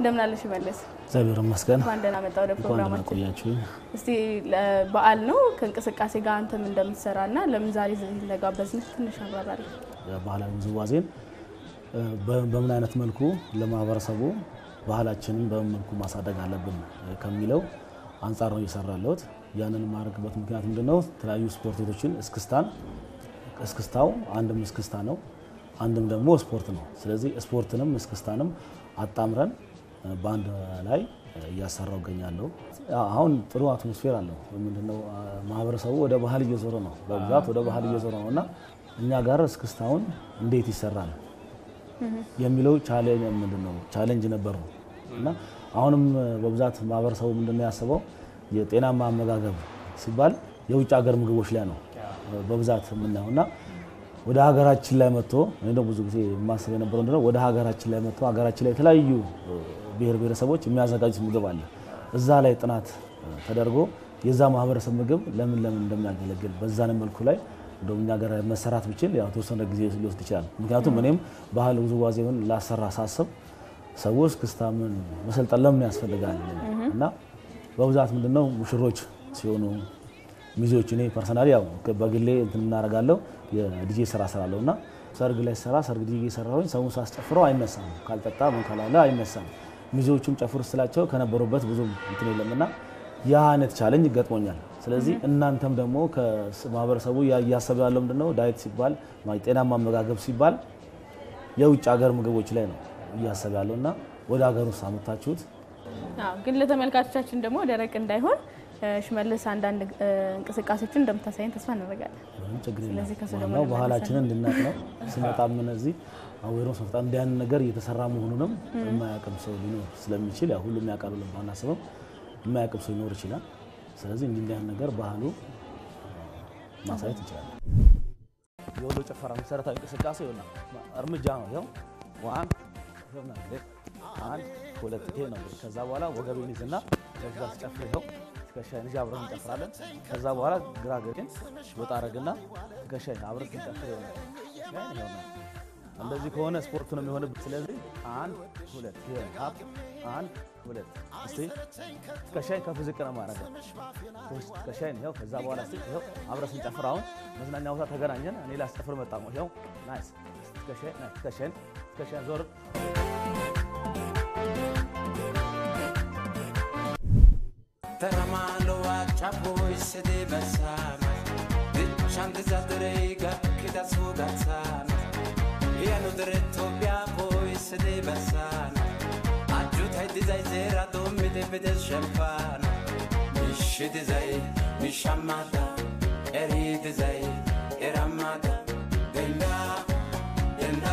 እንደምን አለሽ መለስ? እግዚአብሔር ይመስገን። እንኳን ደህና መጣ ወደ እንኳን ደህና ፕሮግራማችን። ቆያችሁኝ። እስቲ በዓል ነው ከእንቅስቃሴ ጋር አንተም እንደምትሰራ እና ለምን ዛሬ እዚህ እንደጋበዝንህ ትንሽ አብራራሪ። ባህላዊ ውዝዋዜን በ- በምን አይነት መልኩ ለማህበረሰቡ ባህላችንን በምን መልኩ ማሳደግ አለብን ከሚለው አንጻር ነው እየሰራ ያለሁት። ያንን የማደርግበት ምክንያት ምንድነው? የተለያዩ ስፖርት ቤቶችን እስክስታን እስክስታው አንድም እስክስታ ነው፣ አንድም ደግሞ ስፖርት ነው። ስለዚህ ስፖርትንም እስክስታንም አጣምረን በአንድ ላይ እያሰራው እገኛለሁ። አሁን ጥሩ አትሞስፌር አለው። ምንድነው ማህበረሰቡ ወደ ባህል እየዞረ ነው፣ በብዛት ወደ ባህል እየዞረ ነው እና እኛ ጋር እስክስታውን እንዴት ይሰራል የሚለው ቻሌንጅ ምንድነው ቻሌንጅ ነበሩ እና አሁንም በብዛት ማህበረሰቡ ምንድነው ያስበው የጤናማ አመጋገብ ሲባል የውጭ ሀገር ምግቦች ላይ ነው በብዛት የምናየው እና ወደ ሀገራችን ላይ መጥቶ እኔ ደግሞ ብዙ ጊዜ የማስብ የነበረው ምንድነው ወደ ሀገራችን ላይ መጥቶ ሀገራችን ላይ የተለያዩ ብሔር ብሔረሰቦች የሚያዘጋጁት ምግብ አለ። እዛ ላይ ጥናት ተደርጎ የዛ ማህበረሰብ ምግብ ለምን ለምን እንደሚያገለግል በዛን መልኩ ላይ እንደውም እኛ ሀገር መሰራት ብችል ያው የተወሰነ ጊዜ ሊወስድ ይችላል። ምክንያቱም እኔም ባህል ውዝዋዜውን ላሰራ ሳስብ ሰዎች ክስታምን መሰልጠን ለምን ያስፈልጋል እና በብዛት ምንድነው ሙሽሮች ሲሆኑ ሚዜዎች እኔ ፐርሰናሊ ያው በግሌ እንትን እናደርጋለሁ የዲጄ ስራ ስራለሁ እና ሰርግ ላይ ሰራ ሰርግ ዲጄ ሰራሁኝ ሰውን ሳስጨፍረው አይነሳም፣ ካልጠጣ ምን ካላለ አይነሳም። ሚዜዎቹም ጨፍሩ ስላቸው ከነበሩበት ብዙም እንትን የለምና ያ አይነት ቻለንጅ ገጥሞኛል። ስለዚህ እናንተም ደግሞ ከማህበረሰቡ እያሰበ ያለው ምንድነው ዳይት ሲባል ጤናማ አመጋገብ ሲባል የውጭ ሀገር ምግቦች ላይ ነው እያሰበ ያለው እና ወደ ሀገር ውስጥ አመታችሁት አዎ፣ ግን ለተመልካቾቻችን ደግሞ ደረቅ እንዳይሆን ሽመልስ አንዳንድ እንቅስቃሴዎችን እንደምታሳየን ተስፋ እናደርጋለን። ምንም ችግር ስለዚህ ከሱ የለም። ደግሞ ዋናው ባህላችንን እንድናቅ ነው። ስመጣም እነዚህ አዌሮስ መፍጣ እንዲህ አይነት ነገር እየተሰራ መሆኑንም የማያውቅም ሰው ሊኖር ስለሚችል ያው ሁሉም ያውቃል ብለን ባናስብም የማያውቅም ሰው ሊኖር ይችላል። ስለዚህ እንዲህ እንዲህ አይነት ነገር ባህሉ ማሳየት እንችላለን። የወሎ ጭፈራ መሰረታዊ እንቅስቃሴ ይሆናል እርምጃ ነው። ይኸው ዋን አንድ ሁለት ይሄ ነው። ከዛ በኋላ ወገቤን ይዝና ከዛ ስጨፍር ይኸው ትከሻዬን ይዤ አብረን እንጨፍራለን። ከዛ በኋላ ግራ ገጭን ወጣ አረግና ትከሻዬን አብረን ስንጨፍር ይሆናል። ይኸው ነው። እንደዚህ ከሆነ ስፖርት ነው የሚሆንብን። ስለዚህ አንድ ሁለት ሀብ አንድ ሁለት እስቲ ትከሻዬን ከፍ ዝቅ ነው ማድረግ ትከሻዬን ይኸው። ከዛ በኋላ እስቲ ይኸው አብረን ስንጨፍር አሁን መዝናኛ ቦታ ተገናኘን። እኔ ላስጨፍር መጣ ነው ይኸው ናይስ ትከሻዬን ትከሻዬን ትከሻዬን ዞር Taramalo acciapoi sede basama Dicciante zaderei gakkida sudazzana E hanno diretto poi sede basana Aggiutai di zai zera dommi de vede champana Misci di zai, misciamata Eri di zai, eramata Denda, denda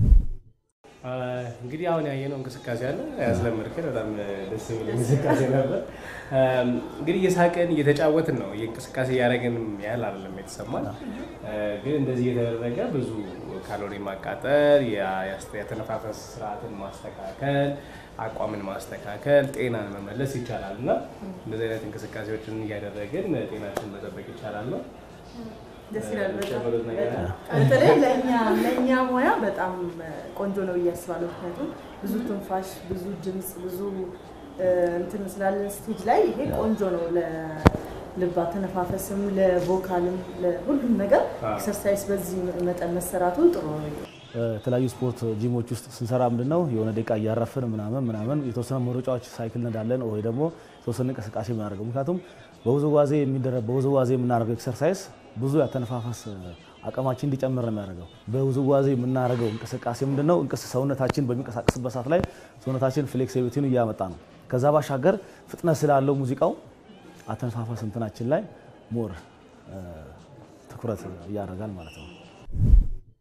እንግዲህ አሁን ያየነው እንቅስቃሴ አለ ያስለመድከን በጣም ደስ የሚል እንቅስቃሴ ነበር። እንግዲህ እየሳቅን እየተጫወትን ነው እንቅስቃሴ እያደረግንም ያህል አይደለም የተሰማን። ግን እንደዚህ እየተደረገ ብዙ ካሎሪ ማቃጠል፣ የተነፋፈስ ስርዓትን ማስተካከል፣ አቋምን ማስተካከል፣ ጤናን መመለስ ይቻላል እና እንደዚህ አይነት እንቅስቃሴዎችን እያደረግን ጤናችን መጠበቅ ይቻላል ነው። ደስ ይላል በጣም ጨምሩት ነገር አለ? በተለይ ለእኛ ለእኛ ሙያ በጣም ቆንጆ ነው ብዬ አስባለሁ። ምክንያቱም ብዙ ትንፋሽ፣ ብዙ ድምፅ፣ ብዙ እ፣ እንትን ስላለን ስቴጅ ላይ ይሄ ቆንጆ ነው ለልብ አተነፋፈስም፣ ለቮካልም፣ ለሁሉም ነገር አዎ። ኤክሰርሳይዝ በዚህ መጠን መሰራቱ ጥሩ ነው። የተለያዩ ስፖርት ጂሞች ውስጥ ስንሰራ ምንድን ነው የሆነ ደቂቃ እያረፍን ምናምን ምናምን የተወሰነ መሮጫዎች ሳይክል እንዳለን ወይ ደግሞ የተወሰነ እንቅስቃሴ የምናደርገው ምክንያቱም በውዝዋዜ የሚደረግ በውዝዋዜ የምናደርገው ኤክሰርሳይዝ ብዙ ያተነፋፈስ አቅማችን እንዲጨምር ነው የሚያደርገው። በውዝዋዜ የምናደርገው እንቅስቃሴ ምንድን ነው እንቅስ ሰውነታችን በሚንቀሳቀስበት ሰዓት ላይ ሰውነታችን ፍሌክሲቢሊቲን እያመጣ ነው። ከዛ ባሻገር ፍጥነት ስላለው ሙዚቃው አተነፋፈስ እንትናችን ላይ ሞር ትኩረት እያደርጋል ማለት ነው።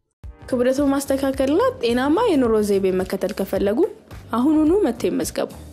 ክብደቱን ማስተካከልና ጤናማ የኑሮ ዘይቤ መከተል ከፈለጉ አሁኑኑ መጥተው ይመዝገቡ።